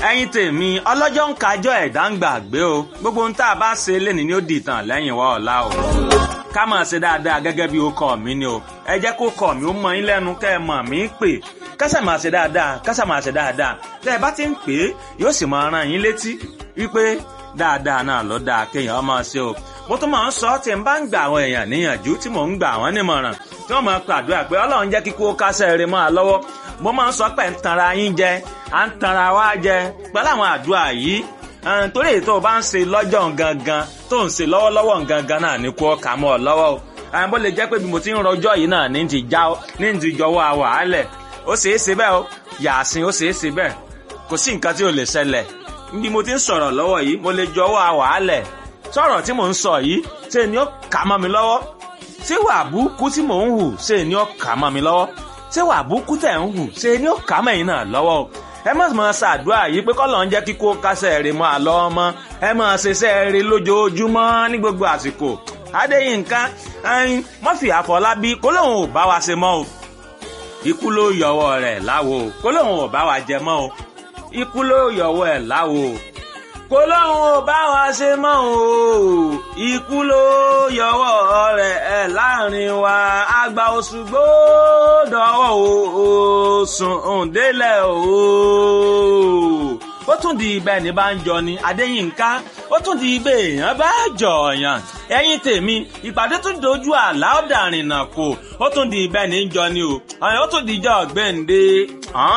ẹ̀yin tèmi ọlọ́jọ́ ń kájọ́ ẹ̀dá ń gbàgbé o gbogbo ohun tá a bá ṣe lénìí ni ó di ìtàn lẹ́yìn wá ọ̀la o ká máa ṣe dáadáa gẹ́gẹ́ bí ó kọ́ mi ni o ẹ jẹ́ kó kọ́ mi ó mọ yín lẹ́nu kẹ́ ẹ mọ̀ mí pè kásà máa ṣe dáadáa kásà máa ṣe dáadáa tẹ́ ẹ bá ti ń pè é yóò sì máa rán yín létí wípé dáadáa náà ló dáa kéèyàn máa ṣe o mo tún máa ń sọ tí n bá ń gbà àwọn èèyàn níyànjú tí mò ń gbà wọ́n nímọ̀ràn tí wọ́n máa pàdúrà pé ọlọ́run jẹ́ kíkó kásẹ̀ rẹ̀ máa lọ́wọ́ mo máa ń sọ pé ń tanra yín jẹ à ń tanra wá jẹ pẹ̀lú àwọn àdúrà yìí torí èyí tó o bá ń ṣe lọ́jọ́ gangan tó ń ṣe lọ́wọ́lọ́wọ́ gangan náà ní kó kà mọ́ ọ lọ́wọ́ o àwọn bó lè jẹ́ pé bí mo ti ń rọjọ́ yìí náà ní ti já ní ti jọwọ́ àwàálẹ̀ ó ṣeé ṣe bẹ́ẹ̀ o yàásìn ó ṣeé ṣe bẹ́ẹ̀ kò sí nǹkan tí ò lè ṣẹlẹ̀ bí mo ti ń sọ̀rọ̀ lọ́wọ́ yìí mo lè jọwọ́ àwàálẹ̀ sọ̀rọ̀ tí mò ń sọ yìí ṣe ni ó kà mọ́ mi lọ́wọ́ ṣé wà búkú tí mò ń hù ṣe ni ó kà mọ́ mi lọ́wọ́ ṣé wà búkú tẹ̀ ń hù ṣe ni ó kà mẹ́yìn náà lọ́wọ́ o ẹ má máa ṣàdúrà yìí pé kọ́ ló ń jẹ́ kíkó kásẹ̀ rè mọ́ àlọ́ ọmọ ẹ máa ṣiṣẹ́ rè lójoojúmọ́ ní gbogbo àsìkò Adéyínká ẹyin Murphy Àfọlábí kó lóun ò bá wa ṣe mọ́ o ikú ló yọwọ́ rẹ̀ láwo kó lóun ò bá wa jẹ mọ́ o ikú ló yọwọ́ ẹ̀ láwo kó lóun ò bá wa ṣe mọ́ o ikú ló yọwọ́ rẹ̀ ẹ̀ láàrin wa àgbà oṣù gbódọ̀wọ́ o sùn òǹdélẹ̀ o ó tún di ibẹ̀ ní bá ń jọ ni Adéyínká ó tún di ibẹ̀ èèyàn bá jọ̀ọ̀yàn ẹ̀yin tèmi ìpàdé tún dojú àlá ọ̀dàrìnà kò ó tún di ibẹ̀ ní jọ ni o ó tún di ìjọ ọ̀gbẹ́ǹde